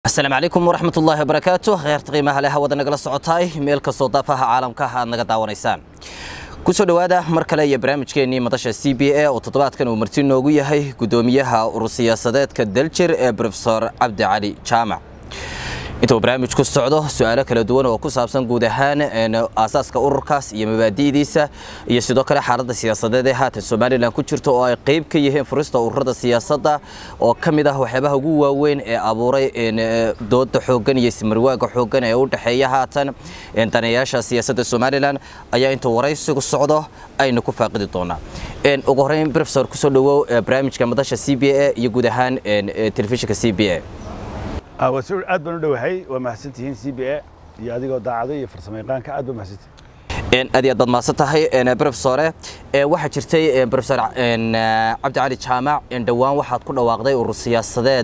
asalaamu calaykum waraxmat ullaahi wabarakaatu kheyrta qiimaha leh hawada nagala socotaay meel kastoo daafaha caalamka aad naga daawanaysaan kusoo dhowaada mar kale iyo barnaamijkeennii madasha c b a oo toddobaadkan uu marti noogu yahay guddoomiyaha urur siyaasadeedka daljir ee brofesor cabdi cali jaamac inta uu barnaamijku socdo su-aalo kala duwan oo ku saabsan guud ahaan aasaaska ururkaas iyo mabaadi'diisa iyo sidoo kale xaaladda siyaasadeed ee haatan somalilan ku jirto oo ay qayb ka yihiin furista ururada siyaasadda oo ka mid ah waxyaabaha ugu waaweyn ee abuuray dooda xooggan iyo ismarwaaga xooggan ee u dhexeeya haatan daneeyaasha siyaasadda somalilan ayaa intuu waraysigu socdo aynu ku faaqidi doonaa ugu horreyn brofesor kusoo dhowow barnaamijka madasha c b a iyo guud ahaan telefishinka c b a aad baan u dhowahay waa mahadsantihiin c b a iyo adigoo daacado iyo farsamayaqaanka aad baa mahadsantihiin aad iyo aad baad mahadsan tahay brofesore waxaa jirtay brofesor cabdi cali jaamac dhowaan waxaad ku dhawaaqday urur siyaasadeed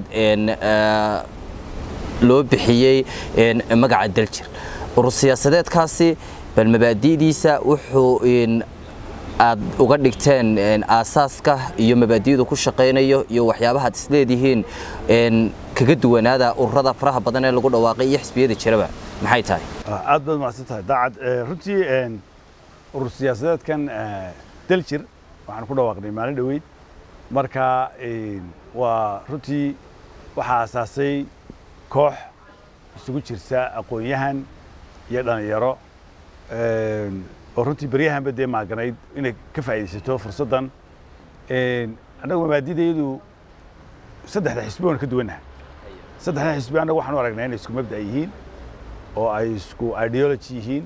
loo bixiyey magaca daljir urur siyaasadeedkaasi bal mabaadi'diisa wuxuu aad uga dhigteen aasaaska iyo mabaadi'du ku shaqaynayo iyo waxyaabaha ad isleedihiin kaga duwanaada ururada faraha badan ee lagu dhawaaqay iyo xisbiyada jiraba maxay tahay aad baad mahadsan tahay daacad runtii urur siyaasadeedkan daljir waxaan ku dhawaaqnay maalin dhoweyd marka waa runtii waxaa aasaasay koox isugu jirta aqoon-yahan iyo dhallinyaro oo runtii beryahanba dee maaganayd inay ka faa'iidaysato fursaddan annagu mabaadidayadu saddexda xisbi waan ka duwannaha saddexda xisbi annagu waxaan u aragnaa inay isku mabda' yihiin oo ay isku ideology yihiin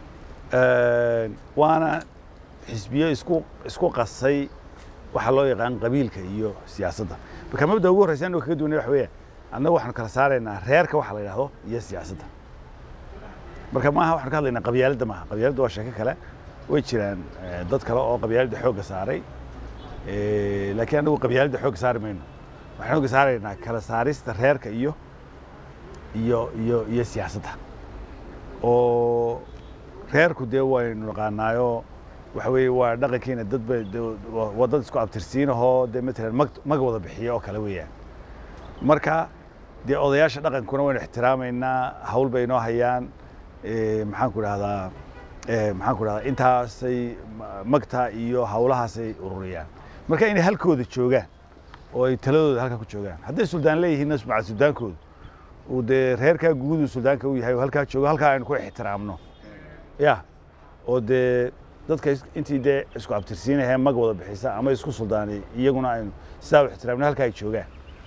waana xisbiyo isku isku qasay waxaa loo yaqaan qabiilka iyo siyaasadda marka mabda ugu horreysa annagu kaga duwanay waxa weeyaan annagu waxaanu kala saaraynaa reerka waxa la yidhahdo iyo siyaasadda marka maaha waxaan ka hadlaynaa qabyaaladda maaha qabyaaladda waa sheeko kale way jiraan dad kale oo qabyaaladda xoogga saaray laakiin annagu qabyaaladda xoogga saari mayno waxaan xoogga saaraynaa kala saarista reerka iyo iyo iyo iyo siyaasadda oo reerku dee waynu naqaanaayo waxa weeye waa dhaqankiina dad ba waa dad isku abtirsiinahoo dee matalan mag mag wada bixiyo oo kale weeyaan marka dee odayaasha dhaqankuna waynu ixtiraamaynaa hawl bay inoo hayaan maxaan ku idhahdaa maxaan ku idhahdaa intaasay magta iyo hawlahaasay ururiyaan marka inay halkooda joogaan oo ay taladooda halkaa ku joogaan hadday suldaan leeyihiinna maca suldaankooda uu dee reerkaa guudu suldaanka u yahay oo halkaa joogo halkaa aynu ku ixtiraamno ya oo dee dadka intii dee isku abtirsiinahee mag wada bixisa ama isku suldaanay iyaguna aynu sidaa u ixtiraamno halkaa ay joogaan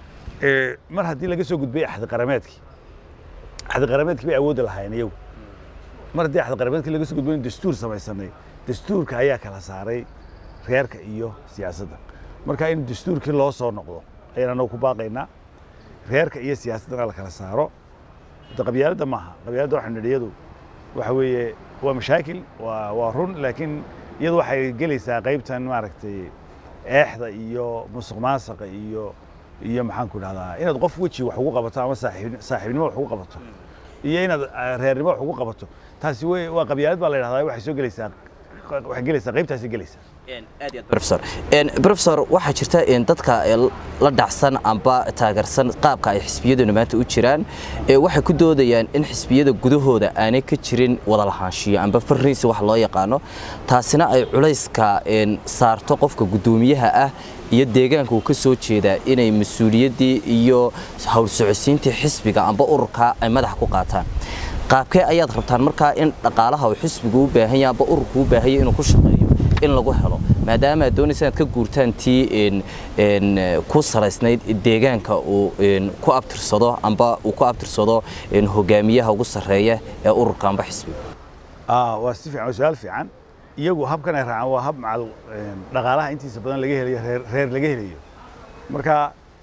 mar haddii laga soo gudbay axdi qarameedkii axdi qarameedkii bay awoodda lahaayeen iyagu mar haddii axdi qarameedkii laga soo gudbay dastuur samaysanay dastuurka ayaa kala saaray reerka iyo siyaasadda marka in dastuurkii loo soo noqdo ayaan anagu ku baaqaynaa reerka iyo siyaasaddana la kala saaro de qabyaaladda maaha qabyaaladda waxaa nidhi iyadu waxa weeye waa mashaakil waa waa run laakiin iyadu waxay gelaysaa qaybtan maaragtay eexda iyo musuq maasaqa iyo iyo maxaan ku dhahdaa inaad qof weji wax ugu qabato ama saaxiib saaxiibnimo wax ugu qabato iyo inaad reernimo wax ugu qabato taasi wey waa qabyaalad baa la yidhahdaa waxay soo gelaysaa waxay gelaysaa qaybtaasi gelaysaa brofesor brofesor waxaa jirta dadka la dhacsan amba taageersan qaabka ay xisbiyaduna maanta u jiraan waxay ku doodayaan in xisbiyada gudahooda aanay ka jirin wada lahaanshiyo amba farriisi wax loo yaqaano taasina ay culayska saarto qofka guddoomiyaha ah iyo deegaanka uu ka soo jeedaa inay mas-uuliyaddii iyo howl socodsiintii xisbiga amba ururka ay madaxa ku qaataan qaabkee ayaad rabtaan markaa in dhaqaalaha uu xisbigu u baahan yahay amba ururku u baahan yahay inuu ku shaqeeyo in lagu helo maadaama aad doonaysa inaad ka guurtaan tii ku salaysnayd deegaanka uu ku abtirsado amba uu ku abtirsado hogaamiyaha ugu sarreeya ee ururka amba xisbiga waa si fiican waa su-aal fiican iyagu habkan ay raacaan waa hab macal dhaqaalaha intiisa badan laga helayo reer reer laga helayo marka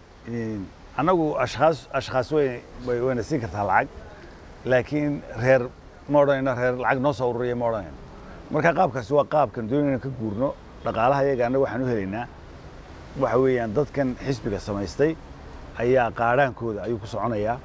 annagu ashkhaas ashkhaas way wayna siin kartaa lacag laakiin reer ma odhanayno reer lacag noo soo ururiya ma odhanayno marka qaabkaasi waa qaabkan doonayna ka guurno dhaqaalaha iyaga annaga waxaan u helaynaa waxa weeyaan dadkan xisbiga samaystay ayaa qaadhaankooda ayuu ku soconayaa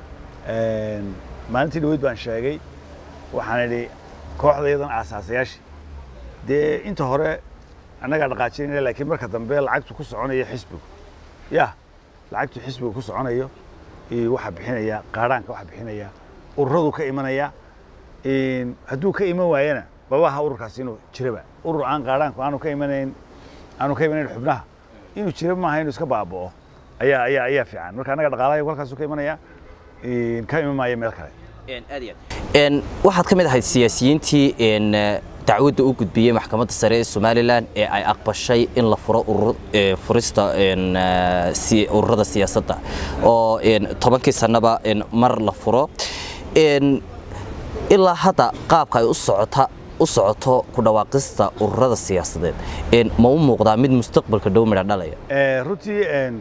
maalintii dhaweyd baan sheegay waxaan idhi kooxda iyadan aasaasayaashii dee inta hore annagaa dhaqaajinayna laakiin marka dambe lacagtu ku soconaya xisbigu ya lacagtu xisbigu ku soconayo eh, waxaa bixinaya qaadhaanka waxaa bixinaya ururadu ka imanaya Een, hadduu ka iman waayana babaha ururkaasi inuu jiraba urur aan qaadhaanku aanu ka imanayn aanu ka imanayn xubnaha inuu jira maaha inuu iska baaba'o ayaa ayaa ayaa fiican marka annaga dhaqaalaha halkaasuu ka imanaya Een, ka iman maayo meel kale Een, waxaad ka mid ahayd siyaasiyiintii een, eh, dacwadda u gudbiyey maxkamadda sare ee somalilan ee ay aqbashay in la furo urur eh, furista een, eh, si- ururada siyaasadda oo een, tobankii sannaba een, mar la furo Een, ilaa hadda qaabka ay u socota u socoto ku dhawaaqista ururada siyaasadeed een, ma u muuqdaa mid mustaqbalka dhow midha dhalaya Eh, runtii een,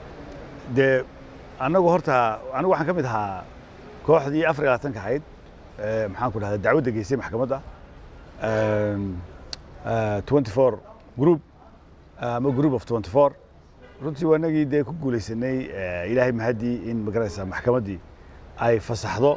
dee annagu horta anigu waxaan ka mid ahaa kooxdii afar iyo labaatanka ahayd eh, maxaan ku dhahdaa dacwadda geysay maxkamadda Een, eh, 24 group ama group of 24 runtii waa inagii dee ku guulaysanay eh, ilaahay mahadii in magaraysa maxkamaddii ay fasaxdo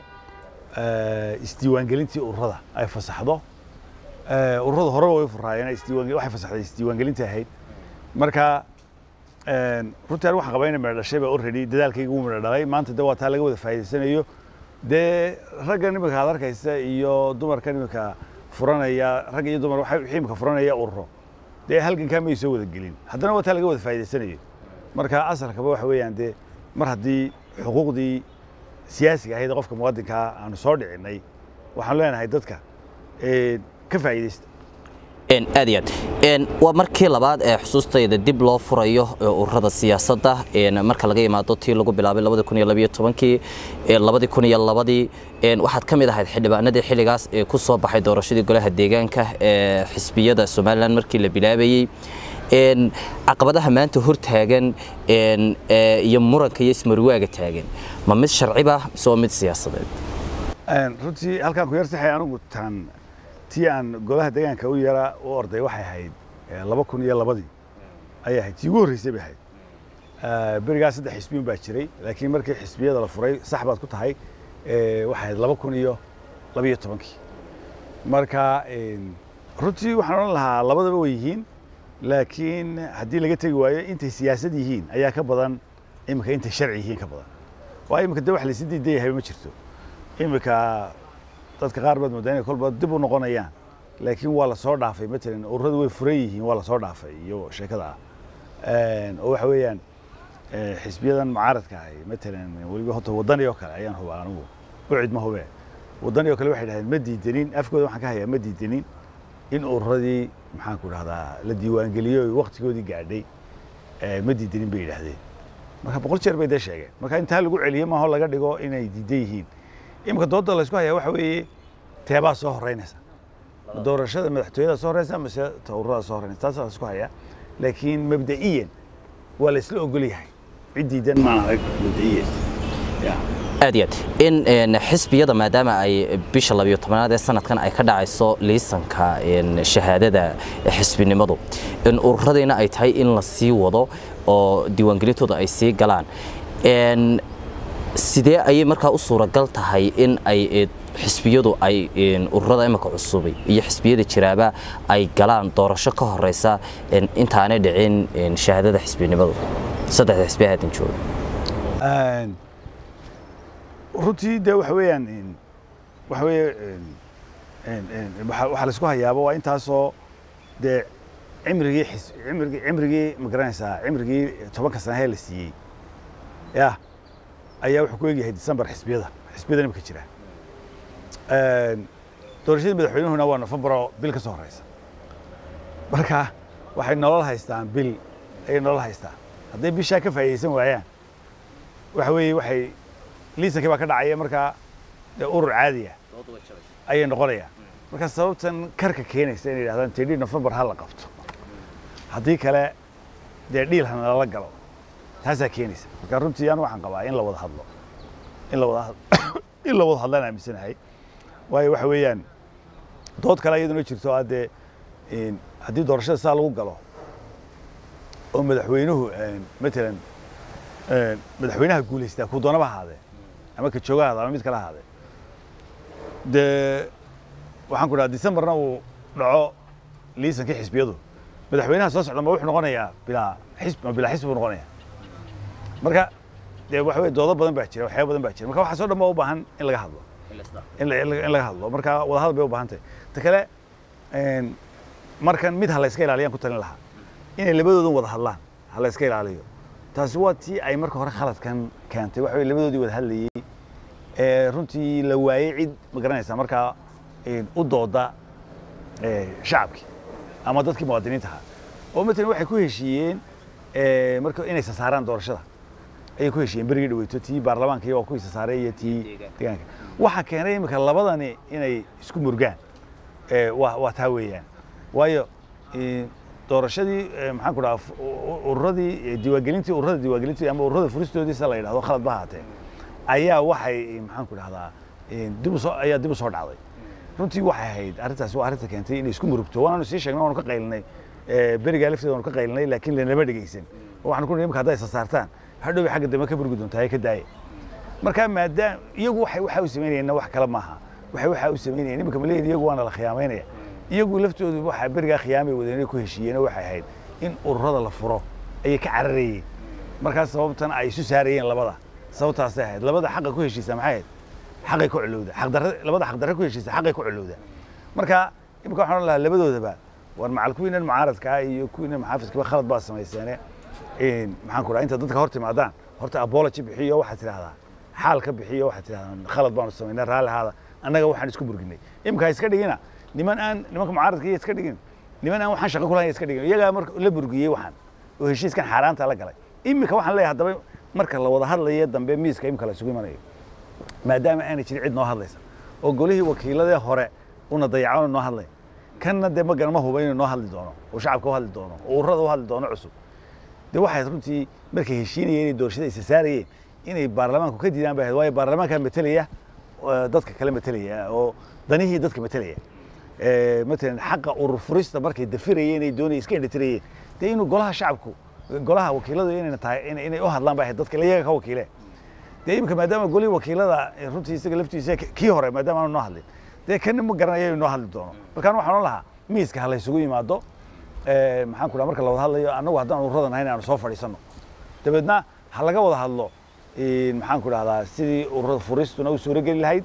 eh, isdiiwaangelintii ururada ay fasaxdo Eh, ururada horeba way furaayeen isdiiwaan waxay fasaxday isdiiwaangelintii ahayd marka een, runtii anigu waxaan qabaa inay midho dhashay baa already dadaalkayga wuu midho dhalay maanta de waa taa laga wada faa'iidaysanayo dee ragga iminka aad arkaysa iyo dumarka iminka furanaya rag iyo dumar waxay wixii iminka furanaya ururo dee halgankaa may soo wada gelin haddana waa taa laga wada faa'iidaysanayo marka asalkaba waxa weeyaan dee mar haddii xuquuqdii siyaasiga ahayd ee qofka muwaadinkaa aanu soo dhicinay waxaan leenahay dadka een, ka faa'iidaysta Een, aad iyo aad Een, waa markii labaad ee xusuustayda dib loo furayo ee ururada siyaasadda een, marka laga yimaado tii lagu bilaabay labadi kun iyo labiyo tobankii ee labadi kun iyo labadii een, waxaad ka mid ahayd xildhibaanadii xilligaas ee ku soo baxay doorashadii golaha deegaanka ee xisbiyada somalilan markii la bilaabayey Een, caqabadaha maanta hortaagan een, ee, iyo muranka iyo ismarwaaga taagan ma mid sharciba mise waa mid siyaasadeed Een, runtii halkaan ku yarsaxay anigu taan tii aan golaha deegaanka u yara u orday waxay ahayd eh, laba kun iyo labadii ayay ahayd tii ugu horreysay bay ahayd Eh, berigaa saddex xisbiyin baa jiray laakiin markii xisbiyada la furay sax baad ku tahay eh, waxay ahayd laba kun iyo labiyo tobankii marka een, runtii waxaan odhan lahaa labadaba way yihiin laakiin haddii laga tegi waayo intay siyaasad yihiin ayaa ka badan iminka intay sharci yihiin ka badan waa iminka de wax laysi diidan yahay ma jirto iminka dadka qaar baad moodaa inay kolba dib u noqonayaan laakiin waa la soo dhaafay matalan ururadu way furan yihiin waa la soo dhaafay iyo sheekada ah Een, oo waxa weeyaan eh, xisbiyadan mucaaradka ahi matalan weliba horta wadani oo kale ayaan hubaa anigu ucid ma hubee wadani oo kale waxay dhahdeen ma diidanin afkooda waxaan ka hayaa ma diidanin in ururadii maxaan ku dhahdaa la diiwaangeliyo oo waqtigoodii gaadhay eh, ma diidanin bay yidhaahdeen marka boqol jeer bay dee sheegeen marka intaa lagu celiyo maaho laga dhigo inay diidan yihiin iminka doodda laysku hayaa waxa weeye teebaa soo horeynaysa ma doorashada madaxtooyada soo horeysa mise ta ururada soo horeysa taasaa laysku hayaa laakiin mabda'iyan waa la isla ogol yahay cid diidan maan arag mabda'iyan ya aad iyo aad in een, xisbiyada maadaama ay bisha labiyo tobanaad ee sanadkan ay ka dhacayso liisanka een, shahaadada xisbinimadu in ururadiina ay tahay in la sii wado oo diiwaangelintooda ay sii galaan Een, sidee ayay markaa u suuragal tahay in ay eh, xisbiyadu ay een, ururada imika cusubay iyo xisbiyada jiraaba ay galaan doorasho ka horeysa een, intaanay dhicin een, shahaadada xisbinimadu saddexda xisbi haatan jooga Een, runtii de waxa weeyaan een, waxa weeye een, een, een, waxa waxa laysku hayaaba waa intaasoo dee cimrigii xis cimrigii cimrigii ma garanaysaa cimrigii tobanka sanahee la siiyey ya ayaa wuxuu ku egyahay december xisbiyada xisbiyada imika jira Een, doorashadii madaxweynuhuna waa nofembar oo bil ka soo horeysa marka waxay nolol haystaan bil ayay nolol haystaan hadday bishaa ka faa'iidaysan waayaan waxa weeye waxay liisankii baa ka dhacaya markaa dee urur caadi ah ayay noqonayaan marka sababtan karka keenaysa inay yidhahdaan tedhii nofembar ha la qabto haddii kale dee dhiil hana lala galo taasaa keenaysa marka runtii anu waxaan qabaa in la wada hadlo in la wada had- in la wada hadlaan aaminsanahay waayo waxa weeyaan dood kale iyaduna jirto ah dee in haddii doorashada saa lagu galo oo madaxweynuhu een, matalan een, madaxweynaha guulaystaa kuu doonaba ahaadee ama ka jooga ahaade ama mid kale ahaadee dee waxaan ku dhaha decemberna uu dhaco liisankii xisbiyadu madaxweynaha soo socda ma wuxuu noqonayaa bilaa xisb ma bilaa xisbi buu noqonayaa marka dee waxa weye doodo badan baa jira waxyaaba badan baa jira marka waxaasoo dhan baa u baahan in laga hadlo in la- in la- in laga hadlo marka wadahadal bay u baahan tahay ta kale een, markan mid ha la iska ilaaliyaan ku talin lahaa inay labadoodan wada hadlaan ha la iska ilaaliyo taasi waa tii ay marka hore khaladkan keentay waxa weye labadoodii wada hadlayey ee runtii la waayey cid ma garanaysaa markaa een, u dooda ee, shacabkii ama dadkii muwaadiniinta ahaa oo matalan waxay ku heshiiyeen ee, marka inay sasaaraan doorashada ayay ku heshiiyeen berigii dhaweyto tii baarlamaanka iyo waa ku sasaaray iyo tii deegaanka waxaa keenay imika labadani inay isku murgaan ee, waa waa taa weeyaan waayo ee, doorashadii ee, maxaan ku dhaha ururadii ee, diiwaangelintii ururada diiwaangelintii ama ururada furistoodiisa la yidhahdo khalad ba ahaatee ayaa waxay maxaan ku dhahdaa ee, dib u soo ayaa dib u soo dhacday runtii waxay ahayd arrintaasi waa arrinta keentay inay isku murugto waanaanu sii sheegnay waanu ka qaylinay ee, berigaa lafteeda waanu ka qaylinay laakiin lanama dhegeysan oo waxaan ku nihi imika hadday isa saartaan hadhowbay xagga dambe ka burgi doontaa ee ka daaya marka maadaam iyagu waxay waxa u samaynayeenna wax kale maaha waxay waxa u samaynayeen imika ma leeyihin iyagu waana la khiyaamaynaya iyagu laftoodu waxa berigaa khiyaamay wadeen inay ku heshiiyeen oo waxay ahayd in ururada la furo ayay ka cararayeen markaas sababtan ay isu saarayeen labada sababtaasay ahayd labada xaqa ku heshiisa maxay ahayd xaqay ku culowda xaqdarra labada xaqdarra ku heshiisa xaqay ku culowda marka imika waxaan odhan lahaa labadoodaba war macal kuwiinan mucaaradka ah iyo kuwiinan maxaafidkaba khalad baa samayseene een, maxaan ku dhaha inta dadka hor timaadaan horta apology bixiyo waxaad tidhahdaa xaal ka bixiyo waxaad tidhahdaa khalad baanu samaynay raalli ahaada annaga waxaan isku burginay imika ha iska dhigina niman aan nimanka mucaaradka iyo iska dhigin niman aan waxaan shaqo ku lahayn iska dhigin iyagaa marka la burgiyey waxaan oo heshiiskan xaaraanta la galay imika waxaan leeyahay haddaba marka la wada hadlayo dambe miiska imika la isugu imanayo maadaama aanay jirin cid noo hadlaysa oo golihii wakiiladee hore una dayacoona noo hadlay kanna dee magan ma huba inuu noo hadli doono oo shacabka u hadli doono oo ururada u hadli doono cusub dee waxay runtii markay heshiinayeen inay doorashada isa saarayeen inay baarlamaanku ka diidaan bay ahayd waayo baarlamaankaa matelaya oo dadka kale matelaya oo danihii dadka matelaya Ee, matalan xaqa urur furista markay dafirayeen ay doonayeen iska indhatirayeen dee inuu golaha shacabku golaha wakiiladu inayna tahay inay inay u hadlaan bay ahayd dadka iyaga ka wakiile dee imika maadaama golihii wakiilada eh, runtii isaga laftiisa k- kii hore maadaama aanu noo hadlin dee kana ma garanayo inuu noo hadli doono markaan waxaan odhan lahaa miiska ha laysugu yimaado ee, maxaan ku dhaha marka la wada hadlayo annagu haddaan ururadan ahayn aanu soo fadhiisanno dabeedna ha laga wada hadlo een, maxaan ku dhahdaa sidii ururada furistuna u suurogeli lahayd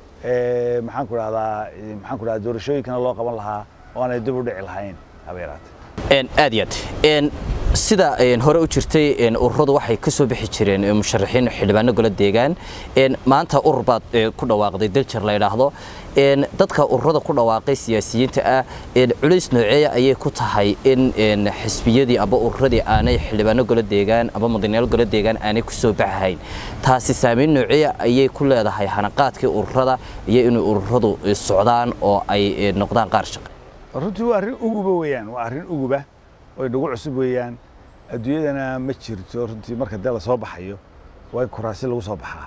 ee, maxaan ku dhahdaa ee, maxaan ku dhahdaa doorashooyinkana loo qaban lahaa oo aanay dib u dhici lahayn haba yaraatee Een, aad iyo aad Een, sida een, hore u jirtay een, ururadu waxay ka soo bixi jireen ee, musharaxiin xildhibaano golo deegaan Een, maanta urur baad ee, ku dhawaaqday daljar la yidhaahdo Een, dadka ururada ku dhawaaqay siyaasiyiinta ah een, culays nooceeya ayay ku tahay in een, xisbiyadii aba ururadii aanay xildhibaano golo deegaan aba mudanayaal golo deegaan aanay ku soo baxahayn taasi saameyn nooceeya ayay ku leedahay hanaqaadkii ururada iyo inay ururadu eh, socdaan oo ay eh, noqdaan qaar shaqe runtii waa arrin uguba weeyaan waa arrin uguba oo inagu cusub weeyaan adduunyadana ma jirto runtii marka dee la soo baxayo waa in kuraasi lagu soo baxaa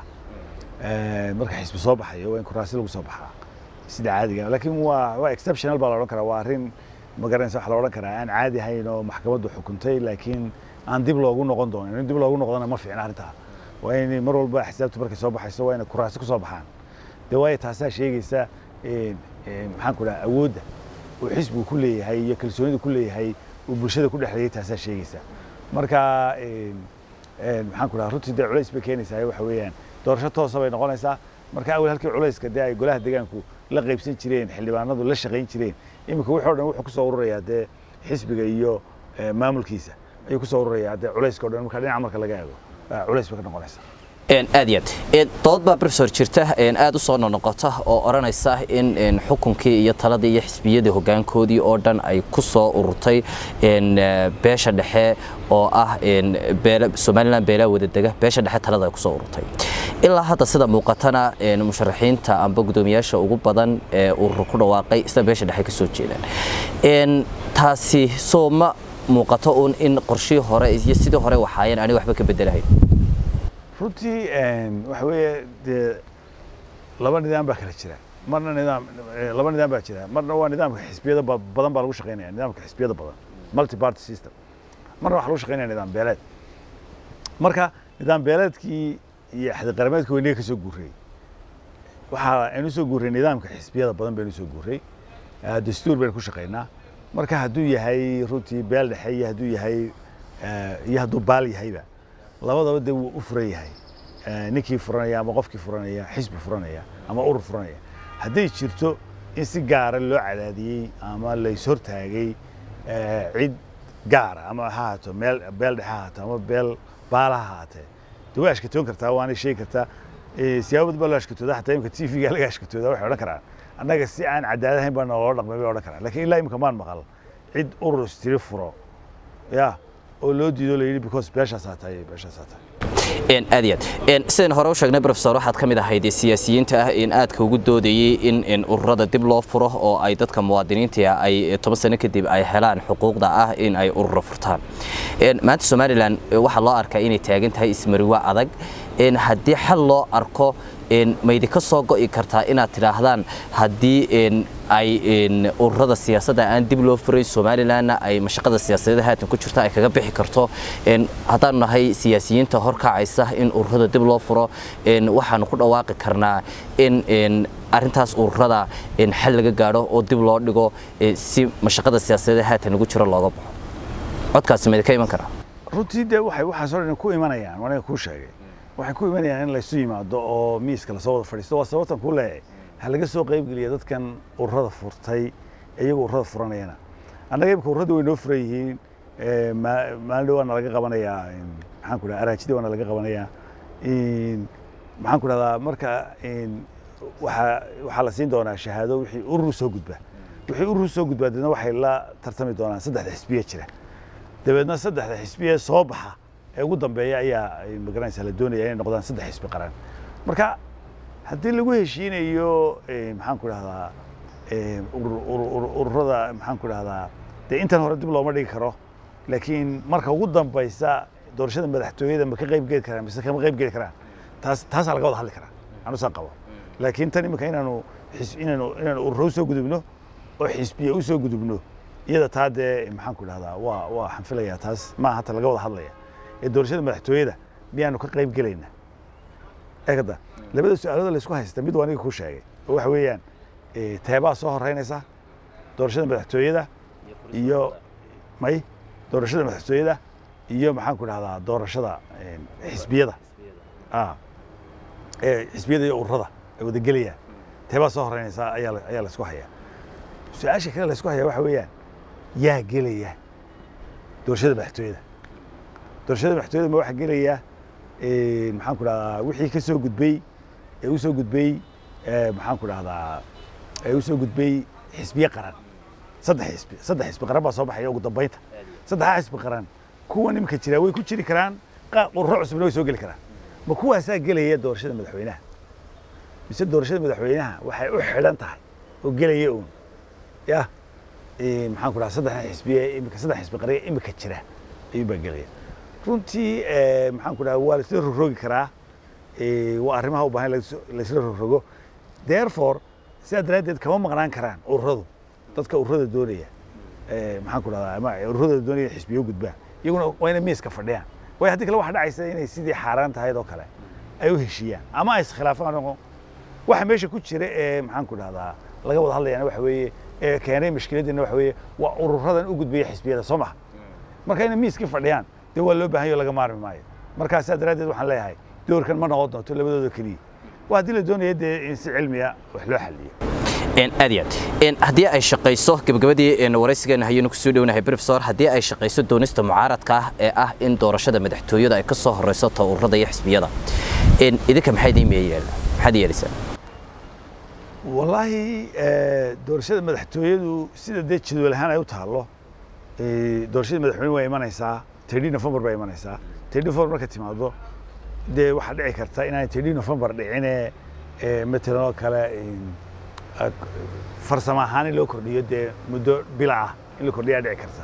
Ee, marka xisbi soo baxayo waa in kuraasi lagu soo baxaa sida caadiga laakiin waa waa exceptional baa la odhan karaa waa arrin ma garanaysa waxa la odhan karaa aan caadi ahayn oo maxkamaddu xukuntay laakiin aan dib loogu noqon doonin in dib loogu noqdona ma fiicna arrintaa waa in mar walba xisaabtu markay soo baxayso waa inay kuraasi ku soo baxaan dee waayo taasaa sheegaysa een, een, maxaan ku dhaha awoodda uu xisbigu ku leeyahay iyo kalsoonida ku leeyahay uu bulshada ku dhexleeyay taasaa sheegaysa marka een, een, maxaan ku dhaha runtii dee culays bay keenaysaa waxa weeyaan doorasho toosa bay noqonaysaa marka awal halkii culayska dee ay golaha deegaanku la qaybsan jireen xildhibaanadu la shaqayn jireen iminka wuxuu dhan wuxuu kusoo ururayaa dee xisbiga iyo eh, maamulkiisa ayuu kusoo ururayaa dee culayska o dhan marka dhinaca marka laga eego ah, culays bay ka noqonaysaa Een, aad iyo aad Een, dood baa professor jirta een, aad u soo noqnoqota oo odhanaysa in een, xukunkii iyo taladii iyo xisbiyadii hoggaankoodii oo dhan ay ku soo ururtay een, eh, beesha dhexe oo ah een, beela- somalilan beelaa wada dega beesha dhexe talada ay ku soo ururtay ilaa hadda sida muuqatana een, musharaxiinta amba guddoomiyaasha ugu badan ee urur ku dhawaaqay isla beesha dhexe ka soo jeedaan Een, taasi soo ma muuqato uun in qorshihii hore iyo sidii hore waxaayeen aanay waxba ka bedelahayn runtii een, waxa weeye dee laba nidaam baa kala jira marna nidaam eh, laba nidaam baa jira marna waa nidaamka xisbiyada ba- badan baa lagu shaqaynaya nidaamka xisbiyada badan multi party system marna waxaa lagu shaqaynaya nidaam beeleed marka nidaam beeleedkii iyo xadiqarameedkii weynaga ka soo guurayey waxaa aynu soo guuray nidaamka xisbiyada badan baynu soo guuray Eh, dastuur baynu ku shaqaynaa marka hadduu yahay runtii beel dhexe iyo hadduu yahay eh, iyo hadduu baal yahayba labadaba dee wuu u furan yahay eh, ninkii furanaya ama qofkii furanaya xisbi furanaya ama urur furanaya hadday jirto in si gaara loo cadaadiyey ama lays hortaagay eh, cid gaara ama ha haato meel beel dhexe ha haato ama beel baala ha haatee de way ashkatoon kartaa waanay sheegi kartaa Eh, siyaabo badan baa loo ashkatooda xataa imika t v-ga laga ashkatooda waxay odhan karaan annaga si aan cadaalad ahayn baa naloola dhaqmay bay odhan karaan lakiin ilaa imika maan maqal cid urur istiri furo ya oo loo diido la yidhi because beeshaasaa tahay beeshaasaa tahay een aad iyo aad een sidaan hore u sheegnay professor waxaad ka mid ahayd siyaasiyiinta ah in aadka ugu doodayay in in ururada dib loo furo oo ay dadka muwaadiniinta ay toban sano kadib ay helaan xuquuqda ah in ay ururo furtaan een maanta somalilan waxaa loo arkaa inay taagan tahay ismariwa adag een haddii xal loo arko een maydi ka soo go'i kartaa inaad tidhaahdaan haddii een ay een ururada siyaasadda aan dib loo furay somalilanna ay mashaqada siyaasadeed haatan ku jirta ay kaga bixi karto een haddaanu nahay siyaasiyiinta horkacaysa in ururada dib loo furo een waxaanu ku dhawaaqi karnaa in een arrintaas ururada een xal laga gaadho oo dib loo dhigo ee si mashaqada siyaasadeed haatan ugu jiro looga baxo codkaasi maydi ka iman karaa runtii dee waxay waxaasoo dhan ku imanayaan aniga kuu sheegay waxay ku imanayaan in laysu yimaado oo miiska lasoo wada fadhiisto waa sababtan kuu leeyahay ha laga soo qaybgeliya dadkan ururada furtay iyagu ururada furanayana annaga imika ururada way noo furan yihiin Eh, ma- maalin dhow waana laga qabanayaa in- maxaan ku dhaha araajida waana laga qabanayaa In- maxaan ku dhahdaa marka in waxaa waxaa la siin doonaa shahaado wixii urur soo gudba wixii urur soo gudbaa deedna waxay la tartami doonaan saddexda xisbiye jira dabeedna saddexda xisbiye soo baxa ee ugu dambeeya ayaa ay magaranaysa la doonaya inay noqdaan saddex xisbi qaran marka haddii lagu heshiinayo eh, maxaan ku dhahdaa eh, urur- urur- urur- ururada maxaan ku dhahdaa dee intan hore dib looma dhigi karo laakiin marka ugu dambaysa doorashada madaxtooyada ma ka qayb geli karaan mise kama qayb geli karaan taas taasaa laga wada hadli karaa anusaa qabo laakiin tan imika inaanu xis- inaanu inaanu ururo usoo gudubno oo xisbiye usoo gudubno iyada taa dee maxaan ku dhahdaa waa waa xanfilayaa taas ma hata laga wada hadlaya ee doorashada madaxtooyada miyaanu ka qayb gelaynaa eegada labada su-aalooda laysku haysta mid waa aniga kuu sheegay oo waxa weeyaan eh, teebaa soo horeynaysa doorashada madaxtooyada iyo may doorashada madaxtooyada iyo maxaan ku dhahdaa doorashada eh, xisbiyada ah ee xisbiyada iyo ururada ay wada gelayaan teebaa soo horeynaysa ayaa la- ayaa laysku hayaa su-aasha kale laysku hayaa waxa weeyaan yaa gelaya doorashada madaxtooyada doorashada madaxtooyada ma waxaa gelaya eh, maxaan ku dhahdaa wixii ka soo gudbay ee u soo gudbay eh, maxaan ku dhahdaa ee u soo gudbay xisbiye qaran saddex xisbi saddex xisbi qaran baa soo baxaya ugu dambeynta saddexdaa xisbi qaran kuwa nimanka jira way ku jiri karaan qaar ururo cusubna way soo geli karaan ma kuwaasaa gelaya doorashada madaxweynaha mise doorashada madaxweynaha waxay u xidhan tahay oo gelaya uun ya eh, maxaan ku dhaha saddexdan xisbiye imika saddex xisbi qaran ee imika jira ayuun baa gelaya runtii eh, maxaan ku dhaha waa laisla rogrogi karaa eh, waa arrimaha u baahan in lais- laisla rogrogo therefore sidaa daraaddeed kama maqnaan karaan ururadu dadka ururada doonaya eh, maxaan ku dhahdaa ama ururada doonaya xisbiyo gudbaan iyaguna waa inay miiska fadhiyaan waayo haddii kale waxa dhacaysa inay sidii xaaraan tahayd oo kale ay u heshiiyaan ama ay iskhilaafaan oo waxa meesha ku jira ee maxaan ku dhahdaa laga wada hadlayana waxa weeye ee keenay mushkiladina waxa weeye waa ururadan u gudbaya xisbiyada soo maha marka inay miiskii fadhiyaan dee waa loo baahan yaho laga maarmi maayo markaa sidaa daraaddeed waxaan leeyahay doorkan ma noqon doonto labadooda keliya waa haddii la doonaya dee in si cilmiya wax loo xaliyo een aad iyo aad een haddii ay shaqayso gabagabadii een waraysigeena hayaynu kusoo dhownahay professor haddii ay shaqayso doonista mucaaradka ah ee ah in doorashada madaxtooyada ay ka soo horeyso ta ururada iyo xisbiyada een idinka maxay idiin yeelayaan maxaad yeelaysaa wallaahi eh, doorashada madaxtooyadu sida dee jadwal ahaan ay u taallo eh, doorashada madaxweyne waa imanaysaa tedhi november baa imanaysaa tedhi november marka timaado dee waxaa dhici karta inaanay tedhi november dhicine eh, matalan oo kale in, ah, farsamo ahaan in loo kordhiyo dee muddo bila ah in la kordhiyaa dhici karta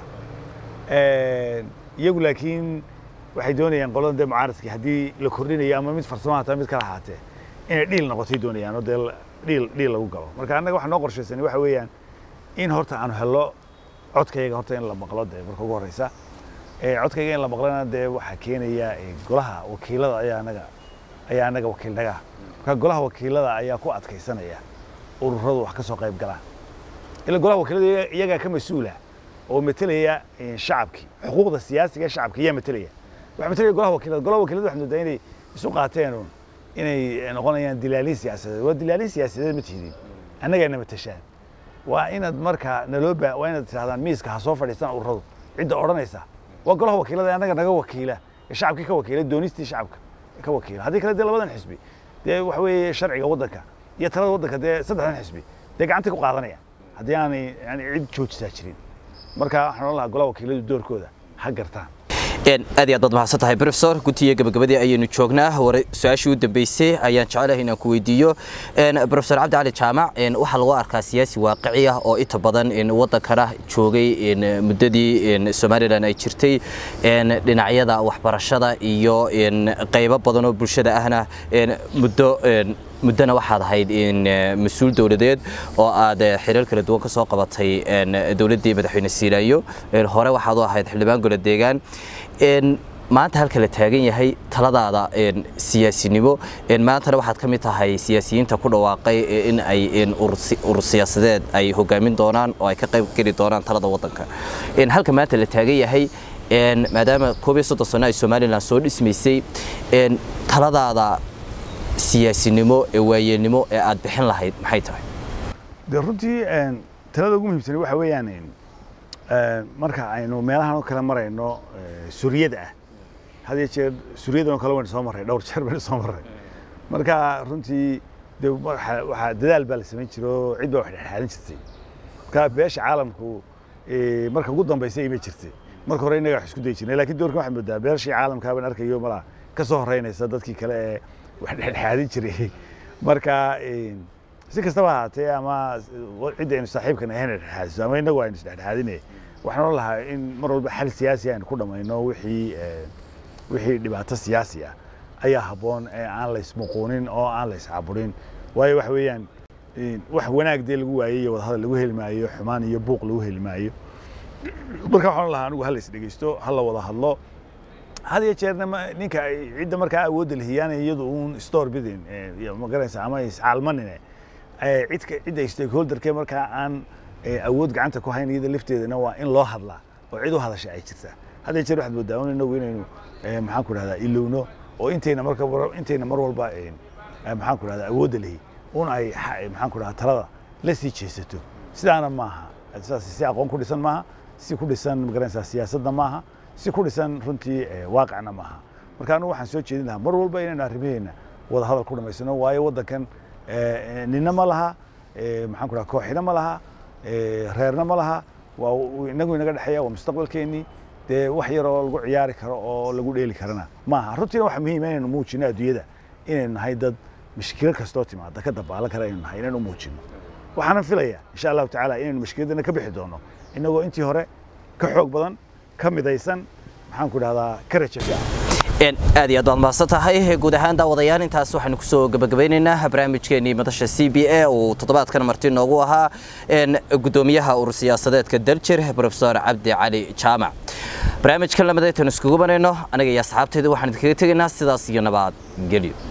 Eh, iyagu laakiin waxay doonayaan qolada dee mucaaradkii haddii la kordhinayo ama mid farsamo hataa mid kala ahaatee inay dhiil noqotay doonayaan oo dee la- dhiil dhiil lagu galo marka annaga waxa noo qorshaysan waxa weeyaan in horta aanu hello codkayaga horta in la maqlo dee marka ugu horeysa Eh, codkayga in la maqlana dee waxaa keenaya eh, golaha wakiilada ayaa anaga ayaa anaga wakiilnaga ah marka golaha wakiilada ayaa ku adkaysanaya ururadu wax ka soo qayb galaan ila golaha wakiilada iyaga- iyagaa ka mas-uula oo metelaya eh, shacabkii xuquuqda siyaasiga ee shacabka ayaa metelaya waxaa metelaya golaha wakiilada golaha wakiilada waxaa moodaa inay isu qaateen uun inay noqonayaan dilaaliin siyaasadeed waa dilaaliin siyaasadeed ma tihidin annagaa nama tashaan waa inaad markaa naloo baa waa inaad tirahdaan miiska ha soo fadhiistaan ururadu cidda odhanaysa waa golaha wakiilada annaga naga wakiila ee shacabkii ka wakiila doonistii shacabka ka wakiila haddii kale dee labadan xisbi dee waxa weeye sharciga waddanka iyo talada waddanka dee saddexdan xisbi dee gacantay ku qaadanayaan haddii aanay yani cid joojisaa jirin marka waxaan odhan lahaa golaha wakiiladu doorkooda ha gartaan aad iyo aad baad mahadsan tahay professor gutiga gabagabadii ayaynu joognaa hore su-aashii u dambeysay ayaan jecelahay inaan ku weydiiyo professor cabdi cali jaamac waxaa lagu arkaa siyaasi waaqici ah oo inta badan waddankana joogay muddadii somalilan ay jirtay dhinacyada waxbarashada iyo qaybo badan oo bulshada ahna muddo muddona waxaad ahayd mas-uul dowladeed oo aad xiriir kala duwan ka soo qabatay dowladdii madaxweyne siilaayo hore waxaad u ahayd xildhibaan gola deegaan maanta halka la taagan yahay taladaada siyaasinimo maantana waxaad ka mid tahay siyaasiyiinta ku dhawaaqay in ay urur siyaasadeed ay hogaamin doonaan oo ay ka qayb geli doonaan talada waddanka halka maanta la taagan yahay maadaama koob iyo soddon sano ay somalilan soo dhismaysay taladaada siyaasinimo ee waayeelnimo ee aad bixin lahayd maxay tahay de runtii talada ugu muhiimsan waxa weeyaan marka aynu meelahan oo kale marayno suriyada ah had iyo jeer suriyadan oo kale waynu soo marray dhowr jeer baynu soo marray marka runtii de waxaa dadaal baa la samayn jira oo cid baa wax dhexdhexaadin jirtay marka beesha caalamku marka ugu dambaysa ima jirtay marka hore innaga wax isku dayi jirnay lakin doorkan waxaad moodaa beeshii caalamkaa baan arkayo malaa ka soo horeynaysa dadkii kale ee wax dhexdhexaadin jiray marka si kastaba ahaatee ama cidda aynu saaxiibkan ahayn dhexdhexaadiso ama innagu aynu isdhexdhexaadinay waxaan oran lahaa in mar walba xal siyaasi aynu ku dhammayno wixii wixii dhibaato siyaasi ah ayaa habboon ee aan la ismuquunin oo aan la iscaburin waayo waxa weeyaan wax wanaag dee lagu waayey iyo wadahadal lagu heli maayo xumaan iyo buuq lagu heli maayo marka waxaan lahaa anigu hala isdhegeysto hala wada hadlo had iyo jeerna ninka cidda markaa awoodda lahiyaanay iyadu uun store bidin ma garanaysa ama iscaalmanine cidka cidda stakeholderke markaa aan awood gacanta ku hayn iyada lafteedana waa in loo hadlaa oo cid u hadasha ay jirtaa had iyo jeer waxaad moodaa un inagu inaynu maxaan ku dhahdaa ilowno oo intayna marka intayna mar walba maxaan ku dhahdaa awoodda lehi un ay maxaan ku dhahdaa talada la sii jeesato sidaana maaha sidaas si aqoon ku dhisan maaha si ku dhisan magaranaysaa siyaasadna maaha si ku dhisan runtii waaqicna maaha marka anigu waxaan soo jeedin lahaa mar walba inaynu arrimaheena wada hadal ku dhamaysano waayo waddankan nina ma laha maxaan ku dhaha kooxina ma laha reerna ma laha waa inagu inaga dhexeeya waa mustaqbalkeennii dee wax yar oo lagu ciyaari karo oo lagu dheeli karana maaha runtiina waxa muhiima inaynu muujino adduunyada inaynu nahay dad mashkilo kastoo timaada ka dabaalan kara inaynu nahay inaynu muujino waxaanan filaya insha allahu tacaala inaynu mashkiladana ka bixi doono inagoo intii hore ka xoog badan ka midaysan maxaan ku dhahdaa ka raja fiican aad iyo aad baad mahadsan tahay guud ahaan daawadayaal intaas waxaynu kusoo gabagabeynaynaa barnaamijkeenii madasha c b a uu toddobaadkan marti noogu ahaa gudoomiyaha urur siyaasadeedka daljir profesor cabdi cali jaamac barnaamijkan lamadaytanu iskugu banayno aniga iyo asxaabteedu waxaan idinkaga tegaynaa sidaas iyo nabad gelyo